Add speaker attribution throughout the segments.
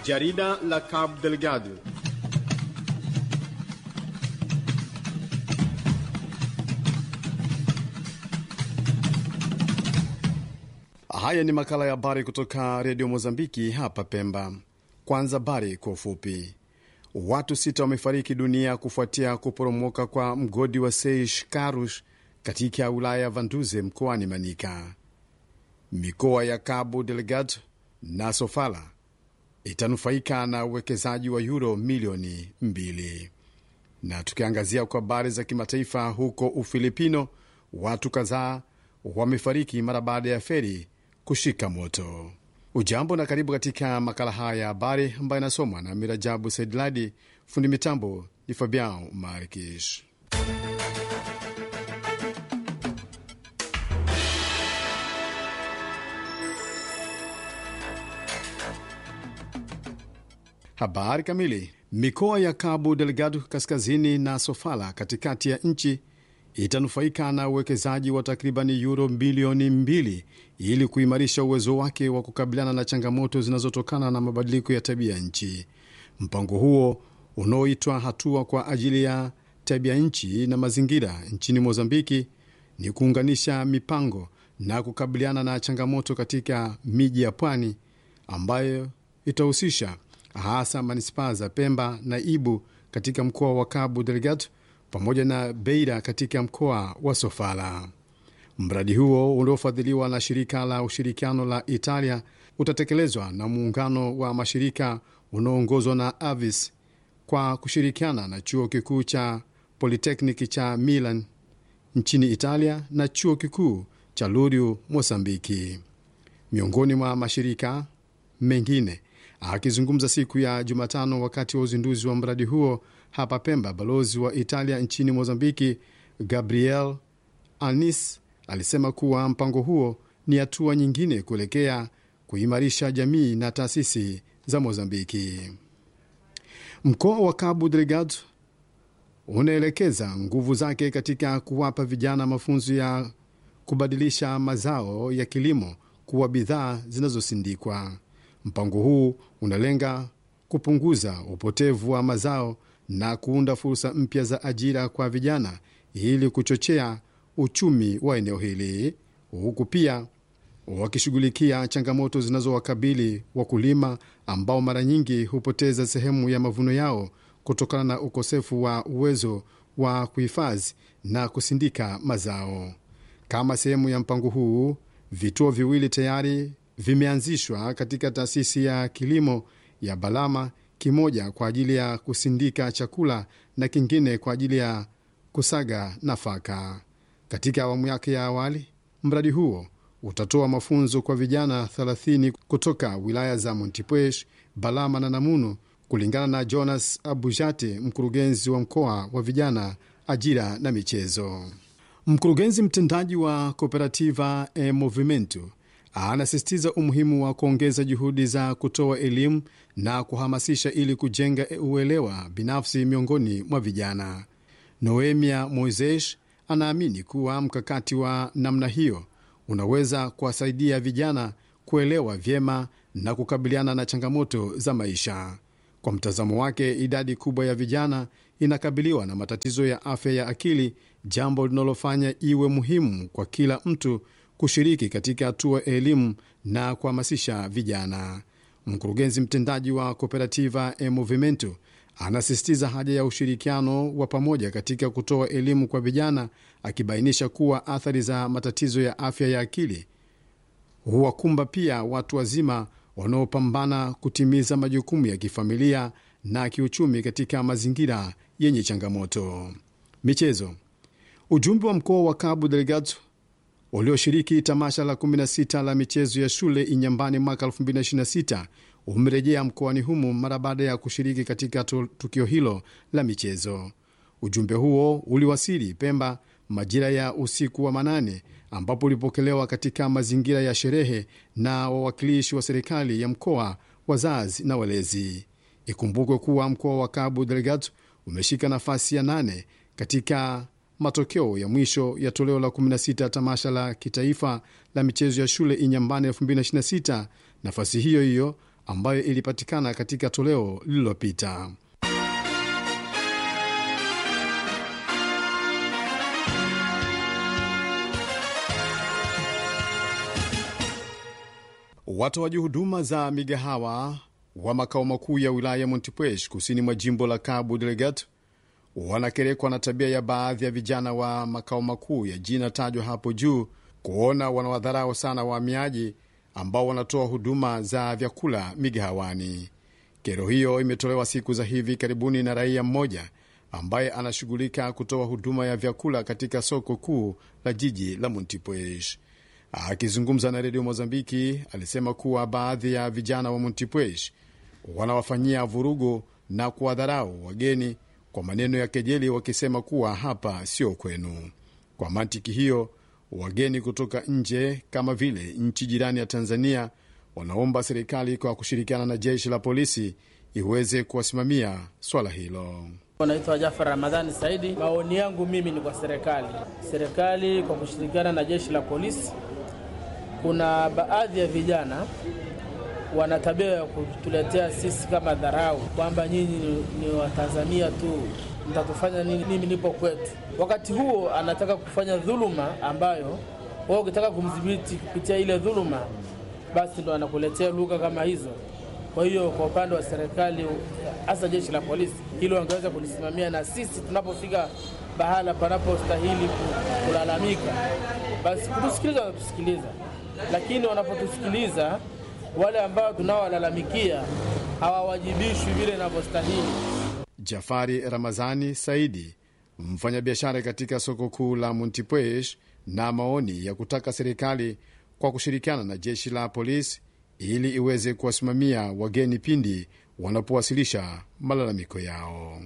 Speaker 1: Jarida la Cabo Delgado. Haya ni makala ya habari kutoka redio Mozambiki hapa Pemba. Kwanza habari kwa ufupi. Watu sita wamefariki dunia kufuatia kuporomoka kwa mgodi wa Seish Karush katika wilaya ya Vanduze mkoani Manika. Mikoa ya Cabo Delgado na Sofala itanufaika na uwekezaji wa yuro milioni mbili. Na tukiangazia kwa habari za kimataifa, huko Ufilipino watu kadhaa wamefariki mara baada ya feri kushika moto. Ujambo na karibu katika makala haya ya habari ambayo inasomwa na Mirajabu Saidladi. Fundi mitambo ni Fabian Markish. Habari kamili. Mikoa ya Cabo Delgado kaskazini na Sofala katikati ya nchi itanufaika na uwekezaji wa takribani yuro bilioni mbili ili kuimarisha uwezo wake wa kukabiliana na changamoto zinazotokana na mabadiliko ya tabia nchi. Mpango huo unaoitwa hatua kwa ajili ya tabia nchi na mazingira nchini Mozambiki ni kuunganisha mipango na kukabiliana na changamoto katika miji ya pwani ambayo itahusisha hasa manispaa za Pemba na Ibu katika mkoa wa Cabo Delgado pamoja na Beira katika mkoa wa Sofala. Mradi huo uliofadhiliwa na shirika la ushirikiano la Italia utatekelezwa na muungano wa mashirika unaoongozwa na Avis kwa kushirikiana na chuo kikuu cha Politekniki cha Milan nchini Italia na chuo kikuu cha Luriu Mosambiki, miongoni mwa mashirika mengine. Akizungumza siku ya Jumatano wakati wa uzinduzi wa mradi huo hapa Pemba, balozi wa Italia nchini Mozambiki Gabriel Anis alisema kuwa mpango huo ni hatua nyingine kuelekea kuimarisha jamii na taasisi za Mozambiki. Mkoa wa Cabo Delgado unaelekeza nguvu zake katika kuwapa vijana mafunzo ya kubadilisha mazao ya kilimo kuwa bidhaa zinazosindikwa. Mpango huu unalenga kupunguza upotevu wa mazao na kuunda fursa mpya za ajira kwa vijana ili kuchochea uchumi wa eneo hili, huku pia wakishughulikia changamoto zinazowakabili wakulima ambao mara nyingi hupoteza sehemu ya mavuno yao kutokana na ukosefu wa uwezo wa kuhifadhi na kusindika mazao. Kama sehemu ya mpango huu, vituo viwili tayari vimeanzishwa katika taasisi ya kilimo ya Balama, kimoja kwa ajili ya kusindika chakula na kingine kwa ajili ya kusaga nafaka. Katika awamu yake ya awali, mradi huo utatoa mafunzo kwa vijana 30 kutoka wilaya za Montepuez, Balama na Namunu, kulingana na Jonas Abujate, mkurugenzi wa mkoa wa vijana, ajira na michezo. Mkurugenzi mtendaji wa Cooperativa e Movimento anasisitiza umuhimu wa kuongeza juhudi za kutoa elimu na kuhamasisha ili kujenga uelewa binafsi miongoni mwa vijana. Noemia Moises anaamini kuwa mkakati wa namna hiyo unaweza kuwasaidia vijana kuelewa vyema na kukabiliana na changamoto za maisha. Kwa mtazamo wake, idadi kubwa ya vijana inakabiliwa na matatizo ya afya ya akili, jambo linalofanya iwe muhimu kwa kila mtu kushiriki katika hatua ya elimu na kuhamasisha vijana. Mkurugenzi mtendaji wa Cooperativa e Movimento anasisitiza haja ya ushirikiano wa pamoja katika kutoa elimu kwa vijana, akibainisha kuwa athari za matatizo ya afya ya akili huwakumba pia watu wazima wanaopambana kutimiza majukumu ya kifamilia na kiuchumi katika mazingira yenye changamoto. Michezo. Ujumbe wa mkoa wa Cabo Delgado ulioshiriki tamasha la 16 la michezo ya shule Inyambani mwaka 2026 umerejea mkoani humo mara baada ya kushiriki katika tukio hilo la michezo. Ujumbe huo uliwasili Pemba majira ya usiku wa manane, ambapo ulipokelewa katika mazingira ya sherehe na wawakilishi wa serikali ya mkoa, wazazi na walezi. Ikumbukwe kuwa mkoa wa Cabo Delgado umeshika nafasi ya nane katika matokeo ya mwisho ya toleo la 16 tamasha la kitaifa la michezo ya shule Inyambane 2026. Nafasi hiyo hiyo ambayo ilipatikana katika toleo lililopita. Watoaji huduma za migahawa wa makao makuu ya wilaya ya Montepuez kusini mwa jimbo la Cabo Delgado wanakerekwa na tabia ya baadhi ya vijana wa makao makuu ya jina tajwa hapo juu kuona wanawadharau sana wahamiaji ambao wanatoa huduma za vyakula migahawani. Kero hiyo imetolewa siku za hivi karibuni na raia mmoja ambaye anashughulika kutoa huduma ya vyakula katika soko kuu la jiji la Montepuez. Akizungumza na redio Mozambiki, alisema kuwa baadhi ya vijana wa Montepuez wanawafanyia vurugu na kuwadharau wageni kwa maneno ya kejeli, wakisema kuwa hapa sio kwenu. Kwa mantiki hiyo, wageni kutoka nje kama vile nchi jirani ya Tanzania wanaomba serikali kwa kushirikiana na jeshi la polisi iweze kuwasimamia swala hilo.
Speaker 2: Naitwa Jafar Ramadhani Saidi. Maoni yangu mimi ni kwa serikali, serikali kwa kushirikiana na jeshi la polisi. Kuna baadhi ya vijana wana tabia ya kutuletea sisi kama dharau, kwamba nyinyi ni, ni Watanzania tu, mtatufanya nini? Mimi nipo kwetu. Wakati huo anataka kufanya dhuluma ambayo wao ukitaka kumdhibiti kupitia ile dhuluma, basi ndo anakuletea lugha kama hizo. Kwa hiyo kwa upande wa serikali, hasa jeshi la polisi, hilo wangeweza kulisimamia, na sisi tunapofika bahala panapostahili kulalamika, basi kutusikiliza, wanatusikiliza, lakini wanapotusikiliza wale ambao tunaowalalamikia hawawajibishwi vile inavyostahili.
Speaker 1: Jafari Ramazani Saidi, mfanyabiashara katika soko kuu la Montepuez, na maoni ya kutaka serikali kwa kushirikiana na jeshi la polisi ili iweze kuwasimamia wageni pindi wanapowasilisha malalamiko yao.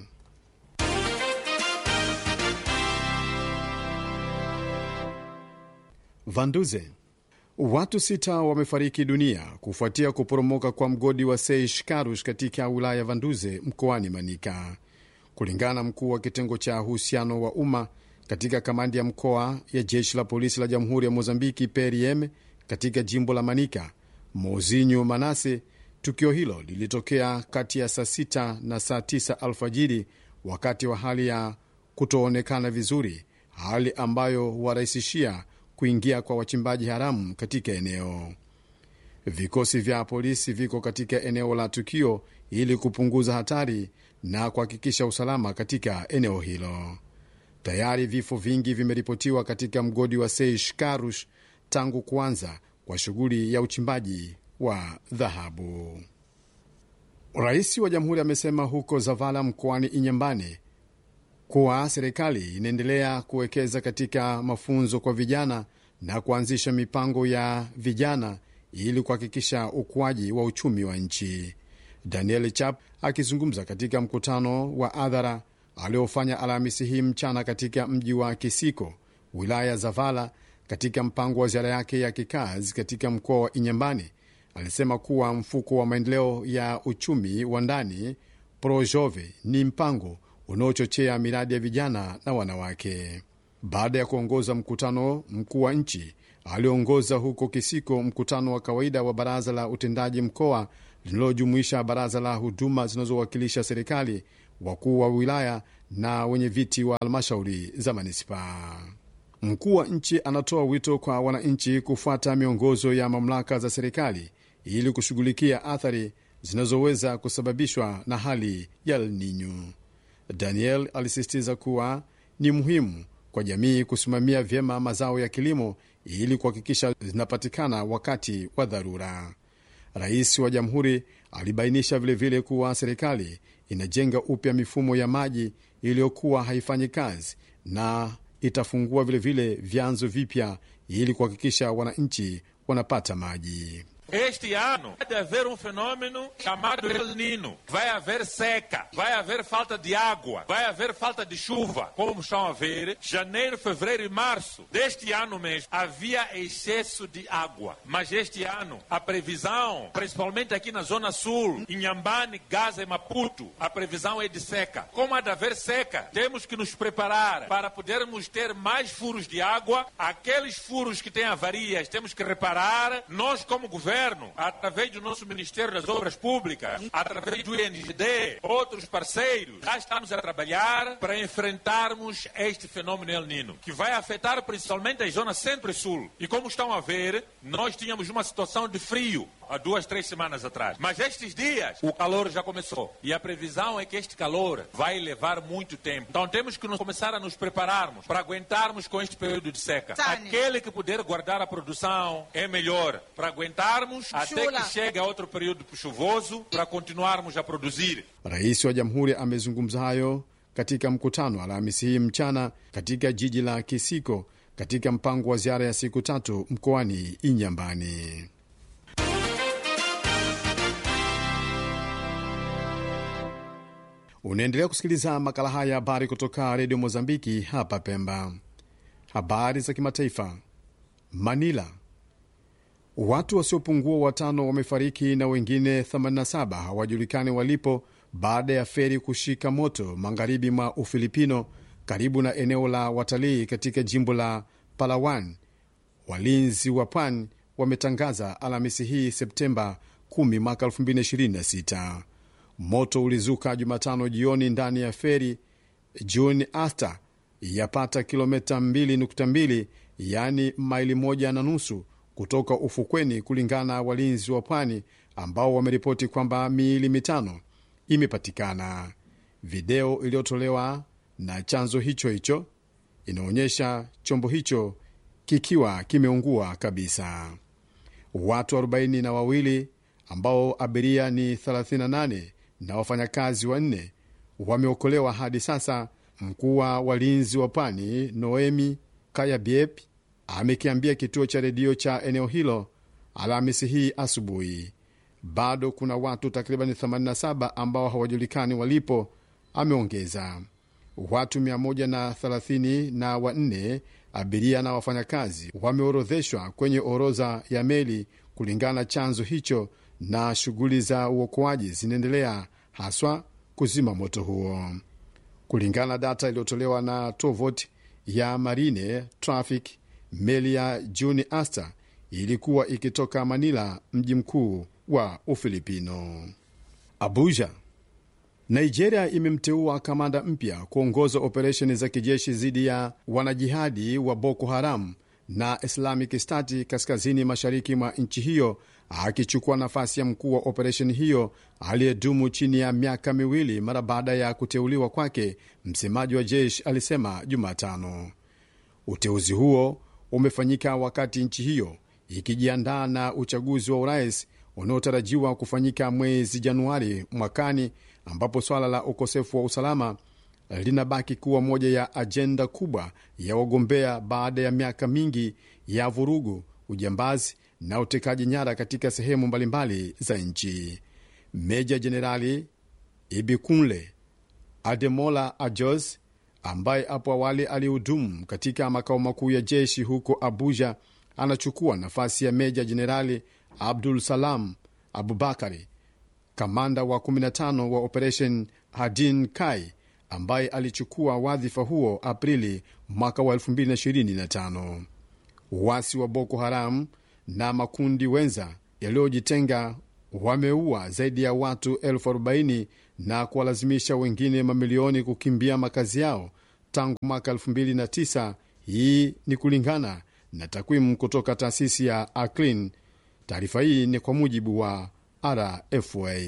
Speaker 1: Vanduze, watu sita wamefariki dunia kufuatia kuporomoka kwa mgodi wa Seish Karush katika wilaya ya Vanduze mkoani Manika, kulingana na mkuu wa kitengo cha uhusiano wa umma katika kamandi ya mkoa ya jeshi la polisi la jamhuri ya Mozambiki PRM katika jimbo la Manika. Mozinyu Manase, tukio hilo lilitokea kati ya saa sita na saa tisa alfajiri wakati wa hali ya kutoonekana vizuri, hali ambayo huwarahisishia kuingia kwa wachimbaji haramu katika eneo. Vikosi vya polisi viko katika eneo la tukio ili kupunguza hatari na kuhakikisha usalama katika eneo hilo. Tayari vifo vingi vimeripotiwa katika mgodi wa Seish Karush tangu kuanza kwa shughuli ya uchimbaji wa dhahabu. Rais wa jamhuri amesema huko Zavala mkoani Inyambane kuwa serikali inaendelea kuwekeza katika mafunzo kwa vijana na kuanzisha mipango ya vijana ili kuhakikisha ukuaji wa uchumi wa nchi. Daniel Chap akizungumza katika mkutano wa adhara aliofanya Alhamisi hii mchana katika mji wa Kisiko, wilaya ya Zavala, katika mpango wa ziara yake ya kikazi katika mkoa wa Inyambane, alisema kuwa mfuko wa maendeleo ya uchumi wa ndani Projove ni mpango unaochochea miradi ya vijana na wanawake. Baada ya kuongoza mkutano mkuu wa nchi, aliongoza huko Kisiko mkutano wa kawaida wa baraza la utendaji mkoa linalojumuisha baraza la huduma zinazowakilisha serikali, wakuu wa wilaya na wenye viti wa halmashauri za manispaa. Mkuu wa nchi anatoa wito kwa wananchi kufuata miongozo ya mamlaka za serikali ili kushughulikia athari zinazoweza kusababishwa na hali ya El Nino. Daniel alisisitiza kuwa ni muhimu kwa jamii kusimamia vyema mazao ya kilimo ili kuhakikisha zinapatikana wakati wa dharura. Rais wa jamhuri alibainisha vilevile vile kuwa serikali inajenga upya mifumo ya maji iliyokuwa haifanyi kazi na itafungua vilevile vyanzo vipya ili kuhakikisha wananchi wanapata maji.
Speaker 3: Este ano vai haver um fenômeno chamado El Nino. Vai haver seca, vai haver falta de água, vai haver falta de chuva. Como estão a ver, janeiro, fevereiro e março deste ano mesmo havia excesso de água. Mas este ano a previsão, principalmente aqui na zona sul, Inhambane, Gaza e Maputo, a previsão é de seca. Como há de haver seca, temos que nos preparar para podermos ter mais furos de água. Aqueles furos que têm avarias temos que reparar. Nós, como governo governo, através do nosso Ministério das Obras Públicas, através do INGD, outros parceiros, já estamos a trabalhar para enfrentarmos este fenômeno El Nino, que vai afetar principalmente as zonas centro e sul. E como estão a ver, nós tínhamos uma situação de frio há duas, três semanas atrás. Mas estes dias, o calor já começou. E a previsão é que este calor vai levar muito tempo. Então temos que nos começar a nos prepararmos para aguentarmos com este período de seca.
Speaker 4: Tânia.
Speaker 3: Aquele que puder guardar a produção é melhor para aguentarmos até
Speaker 4: Chula.
Speaker 3: que chegue a outro período chuvoso para continuarmos a produzir.
Speaker 1: Rais wa jamhuri amezungumza hayo katika mkutano Alhamisi hii mchana katika jiji la Kisiko katika mpango wa ziara ya siku tatu mkoani Inyambani. Unaendelea kusikiliza makala haya ya habari kutoka redio Mozambiki hapa Pemba. Habari za kimataifa. Manila, watu wasiopungua watano wamefariki na wengine 87 hawajulikani walipo baada ya feri kushika moto magharibi mwa Ufilipino karibu na eneo la watalii katika jimbo la Palawan. Walinzi wa pwani wametangaza Alhamisi hii Septemba 10 mwaka 2026. Moto ulizuka Jumatano jioni ndani ya feri June Asta yapata kilomita 2.2 yaani maili moja na nusu kutoka ufukweni, kulingana na walinzi wa pwani ambao wameripoti kwamba miili mitano imepatikana. Video iliyotolewa na chanzo hicho hicho inaonyesha chombo hicho kikiwa kimeungua kabisa. Watu arobaini na wawili ambao abiria ni 38 na wafanyakazi wanne wameokolewa hadi sasa. Mkuu wa walinzi wa pwani Noemi Kayabiep amekiambia kituo cha redio cha eneo hilo Alhamisi hii asubuhi. Bado kuna watu takriban 87 ambao hawajulikani walipo, ameongeza. Watu 130 na wanne abiria na wafanyakazi wameorodheshwa kwenye orodha ya meli kulingana na chanzo hicho, na shughuli za uokoaji zinaendelea, haswa kuzima moto huo. Kulingana na data iliyotolewa na tovuti ya Marine Traffic, meli ya Juni Asta ilikuwa ikitoka Manila, mji mkuu wa Ufilipino. Abuja, Nigeria imemteua kamanda mpya kuongoza operesheni za kijeshi dhidi ya wanajihadi wa Boko Haram na Islamic State kaskazini mashariki mwa nchi hiyo, akichukua nafasi ya mkuu wa operesheni hiyo aliyedumu chini ya miaka miwili mara baada ya kuteuliwa kwake. Msemaji wa jeshi alisema Jumatano uteuzi huo umefanyika wakati nchi hiyo ikijiandaa na uchaguzi wa urais unaotarajiwa kufanyika mwezi Januari mwakani, ambapo swala la ukosefu wa usalama linabaki kuwa moja ya ajenda kubwa ya wagombea baada ya miaka mingi ya vurugu, ujambazi na utekaji nyara katika sehemu mbalimbali za nchi. Meja Jenerali Ibikunle Ademola Ajos ambaye hapo awali alihudumu katika makao makuu ya jeshi huko Abuja anachukua nafasi ya meja jenerali Abdul Salam Abubakari, kamanda wa 15 wa Operation Hadin Kai ambaye alichukua wadhifa huo Aprili mwaka wa 2025. Uasi wa Boko Haram na makundi wenza yaliyojitenga wameua zaidi ya watu elfu arobaini na kuwalazimisha wengine mamilioni kukimbia makazi yao tangu mwaka 2009. Hii ni kulingana na takwimu kutoka taasisi ya Aclin. Taarifa hii ni kwa mujibu wa RFA.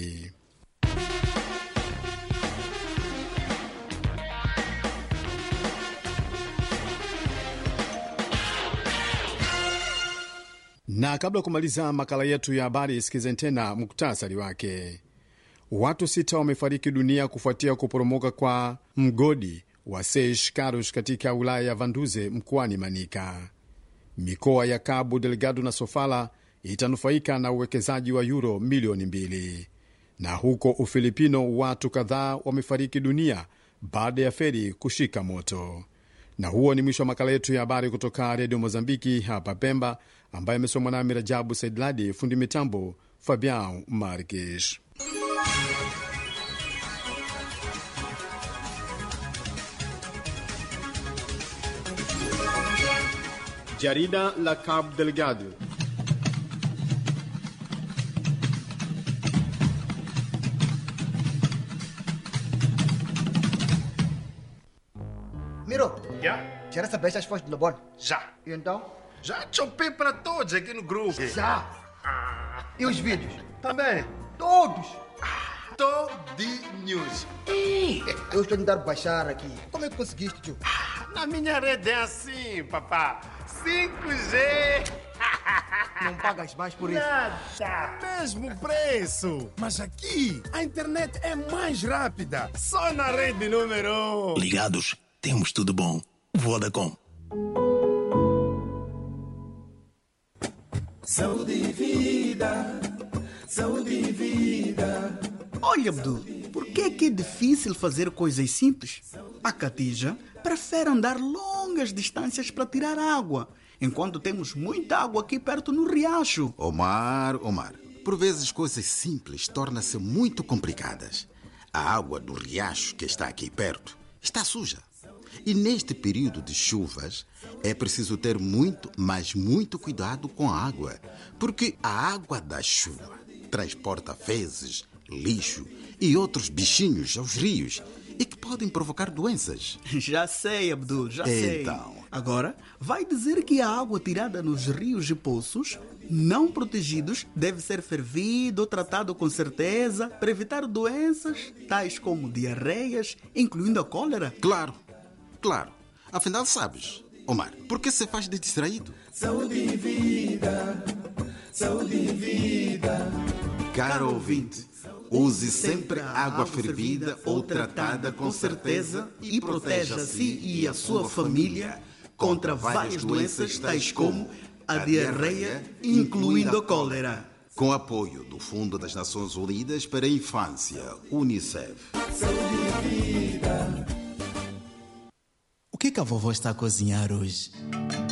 Speaker 1: Na kabla ya kumaliza makala yetu ya habari, sikizeni tena muktasari wake. Watu sita wamefariki dunia kufuatia kuporomoka kwa mgodi wa Seish Karush katika wilaya ya Vanduze mkoani Manika. Mikoa ya Cabo Delgado na Sofala itanufaika na uwekezaji wa yuro milioni mbili. Na huko Ufilipino watu kadhaa wamefariki dunia baada ya feri kushika moto. Na huo ni mwisho wa makala yetu ya habari kutoka redio Mozambiki hapa Pemba, ambaye amesomwa nami Rajabu Saidladi, fundi mitambo Fabian Markish. Jarida la Cabo Delgado
Speaker 4: Já?
Speaker 5: Já recebeste as fotos de Lobon?
Speaker 4: Já.
Speaker 5: E então?
Speaker 4: Já chopei para todos aqui no grupo.
Speaker 5: Já! E os vídeos?
Speaker 4: Também.
Speaker 5: Todos!
Speaker 4: Todinhos.
Speaker 5: Ei, eu estou a tentar baixar aqui. Como é que conseguiste, tio?
Speaker 4: Na minha rede é assim, papá. 5G.
Speaker 5: Não pagas mais por isso.
Speaker 4: Nada.
Speaker 6: Mesmo preço. Mas aqui a internet é mais rápida. Só na rede número 1.
Speaker 7: Ligados, temos tudo bom. Vodacom.
Speaker 6: Saúde e vida. Saúde e vida.
Speaker 8: Olha, Abdul, por que é que é difícil fazer coisas simples? A Catija prefere andar longas distâncias para tirar água, enquanto temos muita água aqui perto no riacho.
Speaker 9: Omar, Omar, por vezes coisas simples tornam-se muito complicadas. A água do riacho que está aqui perto está suja. E neste período de chuvas é preciso ter muito, mas muito cuidado com a água, porque a água da chuva transporta fezes, lixo e outros bichinhos aos rios e que podem provocar doenças.
Speaker 8: Já sei, Abdul, já sei.
Speaker 9: Então.
Speaker 8: Agora, vai dizer que a água tirada nos rios e poços, não protegidos, deve ser fervida ou tratada com certeza para evitar doenças tais como diarreias, incluindo a cólera?
Speaker 9: Claro, claro. Afinal, sabes, Omar, por que se faz de distraído?
Speaker 6: Saúde e vida. Saúde e vida.
Speaker 9: Caro ouvinte, use sempre água fervida ou tratada com certeza e proteja a si e a sua família contra várias doenças tais como a diarreia, incluindo a cólera. Com apoio do Fundo das Nações Unidas para a Infância, UNICEF.
Speaker 10: O que, que a vovó está a cozinhar hoje?